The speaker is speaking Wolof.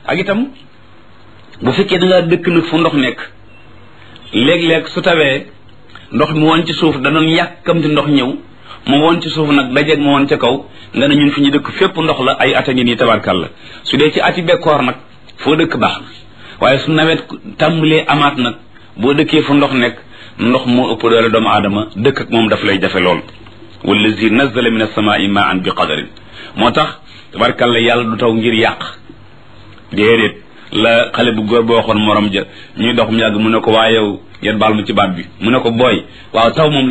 ak itam bu fekkee da ngaa dëkk nag fu ndox nekk léeg-léeg su tawee ndox mi woon ci suuf danoon yàkkamti ndox ñëw mu woon ci suuf nag dajeeg mu woon ca kaw nga ne ñun fi ñu dëkk fépp ndox la ay at a ngi nii tabarkal la su dee ci ati bekkoor nag foo dëkk baax na waaye su nawet tàmbalee amaat nag boo dëkkee fu ndox nekk ndox moo ëpp doole doomu aadama dëkk ak moom daf lay jafe lool wallazi nazala min as-samaa'i ma'an bi qadarin moo tax tabarkalla yàlla du taw ngir yàq déedéet la xale bu góor boo waxoon morom ja ñuy dox mu yàgg mu ne ko waa yow yéen baal ma ci baat bi mu ne ko booy waaw taw moom